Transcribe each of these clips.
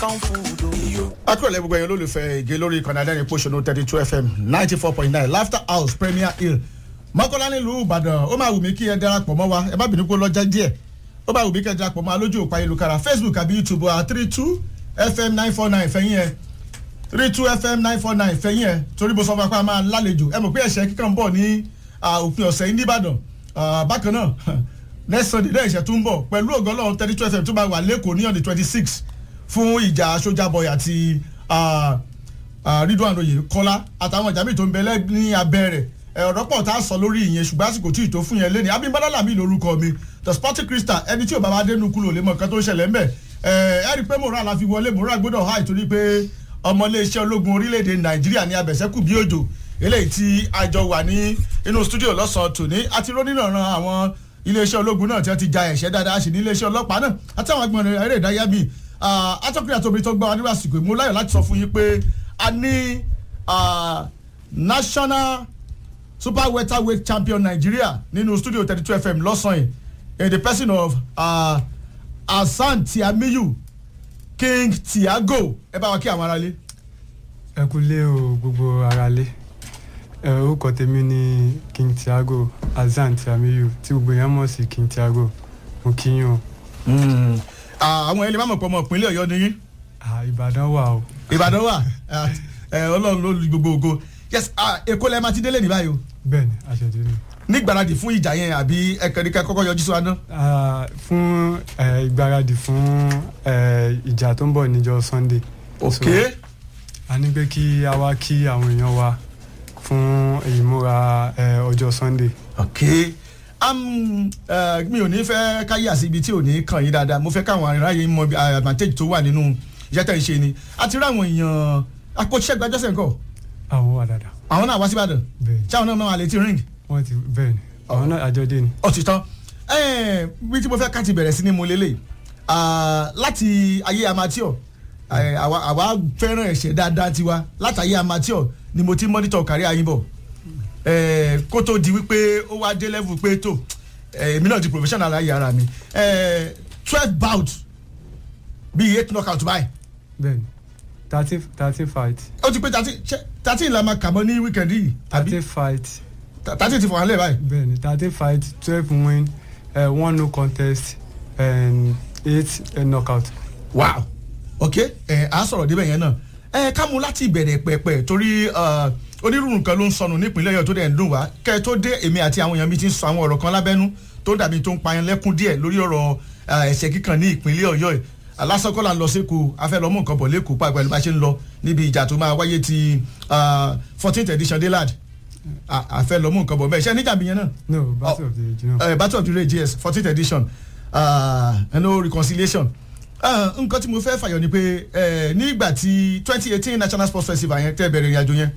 akúrọ̀lẹ́ gbogbo ẹ̀yin olólùfẹ́ ìgé lórí ìkànnì adẹ́rìn pòṣónú thirty two fm ninety four point nine laughter house premier hill mọ́kànlá nílùú ìbàdàn ó máa wù mí kí ẹ darapọ̀ mọ́ wa ẹ má bínú pé lọ́jà díẹ̀ ó máa wù mí kí ẹ darapọ̀ mọ́ alójú òpá ìlúkara facebook àbí youtube wa three two fm nine four nine fẹ̀yìn ẹ̀ three two fm nine four nine fẹ̀yìn ẹ̀ torí bó sọ fún wa pé a máa lálejò ẹ mọ̀ pé ẹ̀ṣẹ̀ kíkàn ń bọ̀ ní òpin ọ̀sẹ̀ yìí nìbàdàn bákan náà next sunday lẹ́yìn ìṣẹ̀ tó ń bọ̀ pẹ̀lú ògo ọlọ́run thirty two fm tó máa wà lẹ́kọ̀ọ́ ní on the twenty six fún ìjà sójà boy àti ridwan oyè kọ́lá àtàwọn ìjà míì tó ń bẹ ní abẹ́ rẹ̀ ọ̀rọ̀ pọ̀ tá a sọ lórí ìyẹn ṣùgbọ́n àsìkò tí ì tó fún yẹn lé ní abimbola lami lórúkọ mi the sporting crystal ẹni tí ò bá wa dénú kúrò lè mọ nǹkan tó ń ṣẹlẹ̀ ńbẹ̀ ẹ rí i pé mòrán la fi wọlé mòrán gbọ́dọ̀ háì torí pé ọmọ iléeṣẹ́ ológun orílẹ̀-èdè nàìjíríà ní abẹ̀sẹ́kù bí òjò eléyìí tí àjọ wà ní inú studio lọ́sàn-án tòní àti rónìrànràn àwọn iléeṣẹ́ ológun náà tí wọ́n ti ja ẹ̀ṣẹ́ dáadáa sí ní iléeṣẹ́ ọlọ́pàá náà àtàwọn agbọ̀n eré ìdárayá bíi atọ́kùnrin àti obìnrin tó gbọ́ wa nínú àsìkò ìmú láyọ̀ láti sọ fún yín pé a ní national super welterweight champion nigeria nínú studio thirty two fm lọ́sàn-án in the person of uh, hasan tiamiyu king tiago ẹ bá wa kí àwọn aráalé. ẹ kú lé o gbogbo aráalé orúkọ tèmi ni king tiago hasan tiamiyu tí gbogbo yẹn mọ̀ sí king tiago mo kí yín o. àwọn ẹlẹ́mọ̀ mọ̀ pọ̀ mọ̀ ìpínlẹ̀ ọ̀yọ́ ni yín. ìbàdàn wà o. ìbàdàn wà ọlọ́run ló lu gbogbo ògo yes èkó lẹ́ẹ̀ máa ti délé ní báyìí o. bẹẹni àṣẹjù ni. nígbàradì fún ìjà yẹn àbí ẹkẹrìkẹ kọkọ yọjú sí wa náà. fún ìgbáradì fún ìjà tó ń bọ̀ níjọ sunday. ok. a ní pé kí a wá kí àwọn èèyàn wa fún ìmúra ọjọ́ sunday. ok mi ò ní fẹ́ káyé àti ibi tí ò ní kàn yín dáadáa mo fẹ́ káwọn aráyé mọ advantage tó wà nínú iṣẹ́ tẹ̀ ń ṣe ni àti ráwọn èèyàn akọ́ṣẹ́gbẹ́ jọ́sẹ̀ nǹkan. àwọn wà dáadáa. àwọn náà wá sí ìbàdàn bẹẹni tí àwọn náà máa lè ti ring. wọn ti bẹẹni àwọn náà àjọ dé ni. ó ti tán bí tí mo fẹ́ ká ti bẹ̀rẹ̀ sí ni mo lélẹ̀ láti ayé amateur àwa fẹ́ràn ẹ̀ṣẹ̀ dáadáa tiwa láti ayé amateur ni mo ti monitor kárí ayínbọ̀ kó tó di wípé ó wá dé level pé tó èmi náà di professional ayé ara mi twelve bout bíi eight knockout báyìí. bẹẹni thirteen thirteen fight. ó ti pé thirteen la máa kà mọ́ ní weekend yìí. thirteen fight. thirteen ti fọwọ́n lẹ̀ báyìí. bẹẹni thirteen fight twelve win uh, one no contest and eight uh, knockout. wow ok ẹ á sọ̀rọ̀ débẹ̀ yẹn náà ẹ ká mú láti ìbẹ̀rẹ̀ pẹ̀pẹ̀ torí onírúurú nǹkan ló ń sọnù nípínlẹ̀ ọ̀yọ́ tó dẹ̀ ń dùn wá kẹ́ ẹ tó dé èmi àti àwọn èèyàn mi ti ń sọ àwọn ọ̀rọ̀ kan lábẹ́nú tó dàbí tó ń payán lẹ́kún díẹ̀ lórí ọ̀rọ̀ ẹ̀ṣẹ̀ kíkan ní ìpínlẹ̀ ọ̀yọ́ yìí alásọkọ́lá ń lọ sẹ́kọ̀ọ́ afẹ́lọ́mú nǹkan bọ̀ lẹ́kọ̀ọ́ pa pẹ̀lú bá ṣe ń lọ níbi ìjà tó máa wáyé ti fourteenth edition delad afẹ́lọ́mú nǹkan bọ̀ bẹ́ẹ̀ ṣe níjà mi yẹn náà. no battle of the age no. Uh, battle of the age yes fourteenth edition uh, no reconciliation nǹkan tí mo fẹ́ fàyọ ni pé nígbà tí twenty eighteen national sports festival yẹn tẹ́ bẹ̀rẹ̀ ìrìnàjò yẹn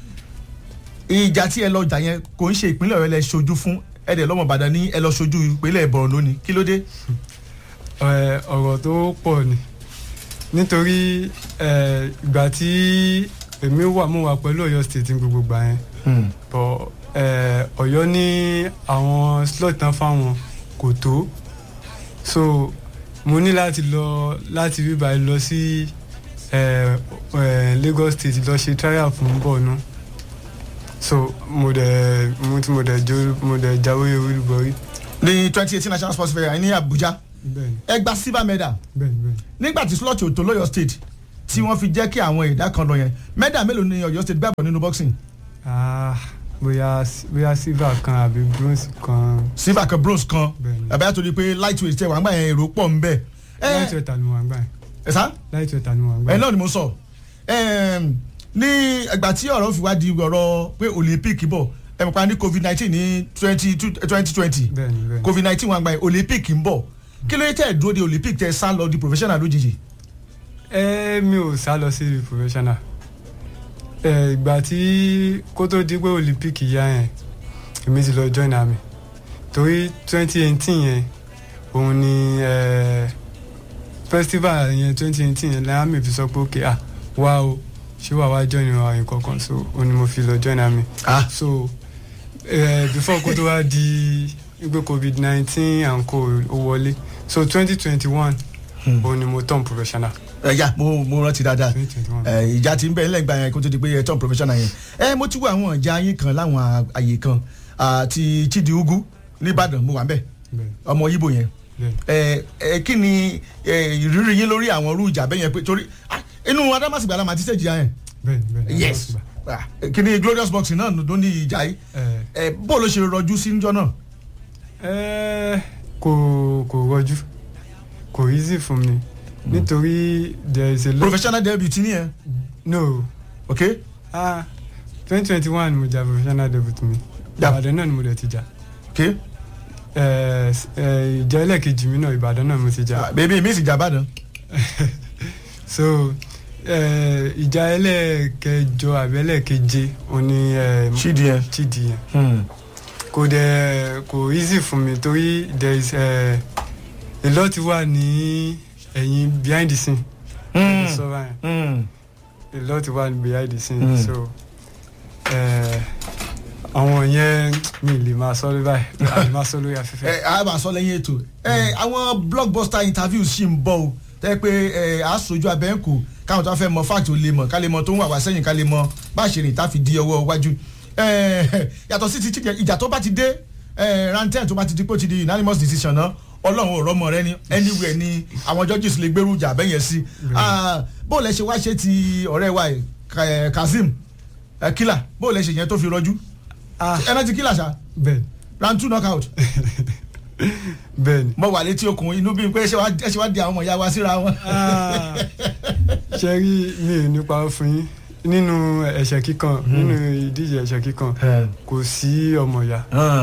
ìjà tí ẹ lọ jà yẹn kò ń ṣe ìpínlẹ̀ ọ̀yọ́ lẹ ṣojú fún ẹ̀dẹ̀ lọ́mọ ìbàdàn ní ẹ lọ ṣojú ìpínlẹ̀ ìbọ̀rùn lónìí kí ló dé. ọ̀rọ̀ tó pọ̀ ni nítorí ìgbà tí èmi wà mo wà pẹ̀lú ọ̀yọ́ state ní gbogbo gbà yẹn bọ̀ ọ̀yọ́ ní àwọn slot tán fáwọn kò tó so mo ní láti lọ láti rí báyìí lọ sí lagos state lọ ṣe trial fún bọ́ọ̀nù so mo dẹ̀ mo ti mo dẹ̀ jó mo dẹ̀ jáwé olúborí. ní twenty eighteen national sports fair ní abuja bẹ́ẹ̀ni ẹ gba silver medal bẹ́ẹ̀ni bẹ́ẹ̀ni. nígbà tí slot òtò lọ́yọ̀ state tí wọ́n fi jẹ́ kí àwọn ẹ̀dá kan lọ yẹn medal mélòó ni ọ̀yọ́ state gbàgbọ́ nínú boxing. ah bóyá bóyá silver kan àbí bronze kan. silver kan bronze kan Bẹ́ẹ̀ni. àbẹ́yà tó di pé lightweight tẹ wà ń gbà yẹn èrò pọ̀ ń bẹ̀. lightweight ni mo wà gbà yẹn ẹ sá lightweight ni mo wà gbà ẹ yẹn. náà ni mo sọ Ẹm, ní ẹgbà tí ọ̀rọ̀ fi wá di ọ̀rọ̀ pé olympic bọ̀ ẹ mọ̀ pa ní covid nineteen ní twenty twenty twenty bẹ́ẹ̀ni bẹ́ẹ̀ni. covid nineteen wà ń gbà yẹn olympic ń bọ̀ kí ló yẹ tẹ́ ẹ̀ dúró de olympic tẹ́ ẹ sá lọ di professional lójijì. ẹ mi ò sá lọ sí professional ẹ ìgbà tí kó tó di pé olympic yá yẹn èmi ti lọ join army torí twenty eighteen yẹn òun ni ẹ festival yẹn twenty eighteen yẹn lẹ́yìn army fi sọ pé ok ah wá o ṣé wàá wá join wa nǹkan kan so òun ni mo fi lọ join army ah so ẹ before kó tó wá di pé covid nineteen and co ó wọlé so twenty twenty one òun ni mo turn professional. ẹ ya mo mo rántí dáadáa 2021. ẹ ìjà tí ń bẹ lẹ́gbàá yẹn kó tó di pé ẹ tán professional yẹn ẹ mo ti wo àwọn ìjà yín kan láwọn à- àyè kan àti chidi ugu nìbàdàn mo wà ń bẹ̀ bẹ́ẹ̀ ọmọ ibo yẹn bẹ́ẹ̀ ẹ ẹ kí ni ẹ, ìrírí yín lórí àwọn irú ìjà bẹ́ẹ̀ yẹn pé torí ah, inú adámàsìgbà la máa ti ṣèjì yẹn bẹ́ẹ̀ bẹ́ẹ̀ yes Ah, kí ni glorious boxing náà ló ní ìjà yìí ẹ ẹ bó ló ṣe rọjú sí níjọ́ náà. ẹ kò kò rọjú kò easy fún mi nítorí there is a lot professional debut ní yẹn no ok ah twenty twenty one mo jà professional debut mi Ja. ìbàdàn náà ni mo dẹ̀ ti jà ok ẹ ẹ ìjà ẹlẹ́ẹ̀kejì mi náà ìbàdàn náà mo ti jà Ah, bèbí mi sì jà bàdàn. so ẹ ìjà ẹlẹ́ẹ̀kẹjọ àbí ẹlẹ́ẹ̀keje òní ẹ chidi yẹn. chidi yẹn Hmm. kò dẹ̀ kò easy fún mi torí there is ẹ a lot wà ní ẹ̀yìn behind the scene. Hmm. sọ báyìí Hmm. a lot wà behind the scene Mm. so ẹ àwọn yẹn mi lè máa sọ lórí báyìí a lè máa sọ lórí afẹ́fẹ́. ẹ a bá sọ lẹ́yìn ètò ẹ àwọn blockbuster interviews ṣì ń bọ̀ o tẹ́ pé ẹ a sojú abẹ́ǹkù káwọn tó wá fẹ́ mọ fact ò lè mọ̀ ká lè mọ tó ń wà wá sẹ́yìn ká lè mọ bá a ṣe rìn tá a fi di ọwọ́ iwájú ẹ yàtọ̀ sí ti ti ìjà tó bá ti dé ẹ ranten tó bá ti di pé ó ti di unanimous decision náà ọlọ́run ò rọ́mọ rẹ ni anywhere ni àwọn judges lè gbèrú ìjà bẹ́yẹn sí Ah, bó lẹ ṣe wá ṣe ti ọ̀rẹ́ wa yìí, Ka- eh, Kazeem eh, killer bó lẹ ṣe yẹn tó fi rọjú ah ẹ náà ti killer ṣá bẹ́ẹ̀ round two knockout bẹ́ẹ̀ ni mo wà létí okùn inú bí pé ṣé wàá ẹ ṣe wá di àwọn ọmọ ìyá wa síra wọn. Ah, ṣe rí mi ò nípa fún yín nínú ẹ̀ṣẹ̀ kíkan nínú ìdíje ẹ̀ṣẹ̀ kíkan kò sí ọmọ ìyá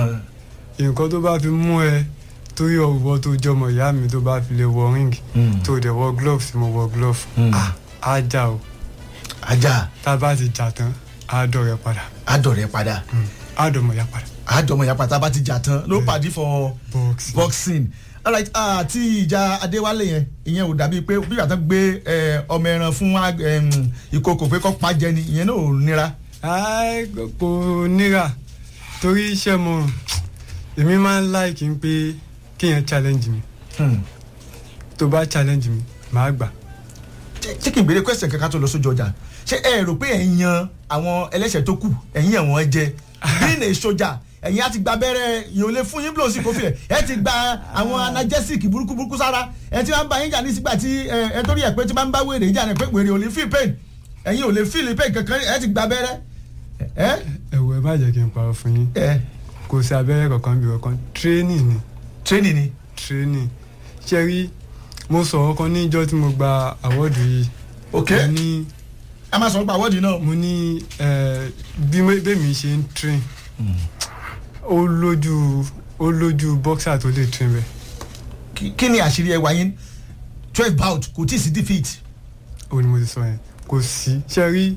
nǹkan tó bá fi mú ẹ torí ọ̀wọ́ tó jọmọ ìyá mi tó bá fi lè wọ ring tó dẹ̀ wọ glove tí mo wọ glove Mm. ah, á jà o ajá tá a bá ti jà tán á dọ̀rẹ́ padà àdọ̀rẹ́ padà á dọ̀mọ̀ ìyá padà àdọ̀mọ̀ ìyá pátá bá ti jà tán ló pàdé for box boxing alright àti ìjà adéwálé yẹn ìyẹn ò dàbí pé bí ìyàtọ̀ gbé eh, ọmọ ẹran fún ag- em, ìkòkò pé kọ́ pa jẹ ni ìyẹn náà ò nira. Ai, kò níra torí iṣẹ́ mo èmi máa ń láìkí n pé kéèyàn challenge mi Hmm. tó bá challenge mi màá gbà Ṣé- ṣé kí n béèrè question kankan tó lọ sójú ọjà ṣé ẹ rò pé ẹ yan àwọn ẹlẹ́ṣẹ̀ tó kù ẹ̀yìn ẹ̀wọ̀n jẹ being a soldier ẹ̀yin á ti gba abẹ́rẹ́ yìí ò lè fún yín blóòsì kó filẹ̀ ẹ ti gba àwọn analgesic burúkú burúkú sára ẹ ti máa ń bá yín jà ní sígbà tí ẹ ẹ torí ẹ pé tí máa ń bá wèrè jà ní pé wèrè ò lè feel pain ẹ̀yin ò lè feel pain kankan ẹ ti gba abẹ́rẹ́ ẹ ẹ̀wọ̀ ẹ má jẹ́ kí n parọ́ fún yín ẹ kò sí abẹ́rẹ́ kankan bí kankan training ni training ni. training ṣe rí mo sọ̀rọ̀ kan ní ìjọ́ tí mo gba àwọ́dù yìí ok mo ní a máa sọ nípa àwọ́dì náà. mo ní eh, bí mo- bẹ́mi ṣe ń train ó lójú ó lójú boxer tó lè train bẹ́ẹ̀ Kí- kí ni àṣírí ẹwà yín twelve bout kò tí ì sí defeat. ó ní mo ti sọ yẹn kò sí ṣe rí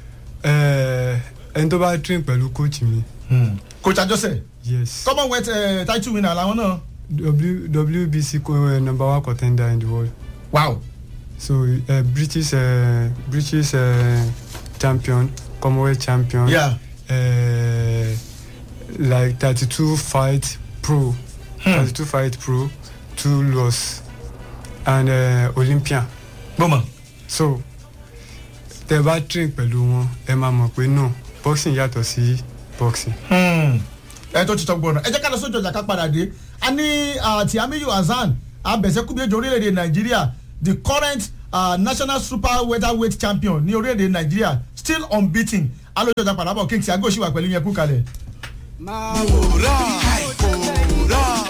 eh, ẹni tó bá train pẹ̀lú coach mi coach ajose yes commonwealth uh, title winner làwọn náà. w, WBC co- uh, number one contender in the world wow so uh, British uh, British uh, champion Commonwealth champion yeah. uh, like thirty two fight pro Hmm. thirty two fight pro two loss and uh, Olympian gbọ́mọ̀. so tẹ bá train pẹ̀lú wọn ẹ máa mọ̀ pé no boxing yàtọ̀ sí boxing. ẹ tó ti tọ́ gbọ́nà ẹ jẹ́ ká lọ sójú ọjà ká padà dé a ní àti amiyu hasan abẹ̀sẹ̀kúbíyèjọ orílẹ̀-èdè nàìjíríà the current uh, national super welterweight champion ní orílẹ̀-èdè nàìjíríà still unbeaten alójú ọjà padà bọ̀ kings ago ṣì wà pẹ̀lú yẹn kú kalẹ̀. máa wòrán àìkòrán.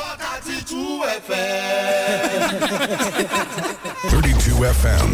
32 FM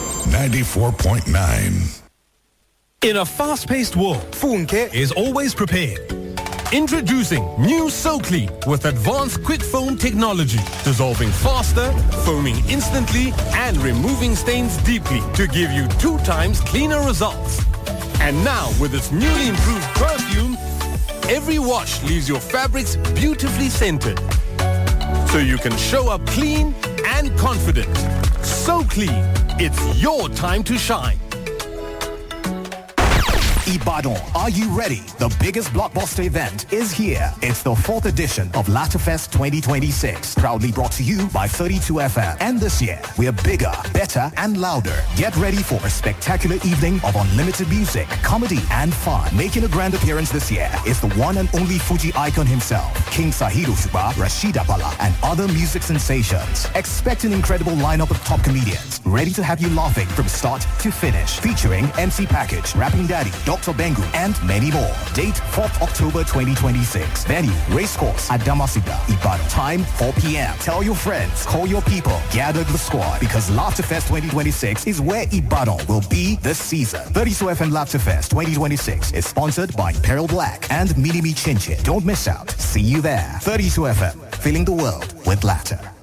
94.9. In a fast paced world, Funke is always prepared. Introducing new SoClean with advanced quick foam technology, dissolving faster, foaming instantly, and removing stains deeply to give you two times cleaner results. And now, with its newly improved perfume, every wash leaves your fabrics beautifully scented. So you can show up clean and confident. So clean, it's your time to shine. Ibadan, are you ready? The biggest blockbuster event is here. It's the fourth edition of Latafest 2026, proudly brought to you by 32FM. And this year, we're bigger, better, and louder. Get ready for a spectacular evening of unlimited music, comedy, and fun. Making a grand appearance this year is the one and only Fuji icon himself, King Sahiro Shuba, Rashida Bala, and other music sensations. Expect an incredible lineup of top comedians, ready to have you laughing from start to finish. Featuring MC Package, Rapping Daddy, Dr. Bengu, and many more. Date 4th October 2026. Venue, Racecourse at Damasiga, Ibadan. Time 4 p.m. Tell your friends, call your people, gather the squad because Laughterfest 2026 is where Ibadan will be this season. 32 FM Laughterfest 2026 is sponsored by Peril Black and Minimi Chinchin. Don't miss out. See you there. 32 FM, filling the world with laughter.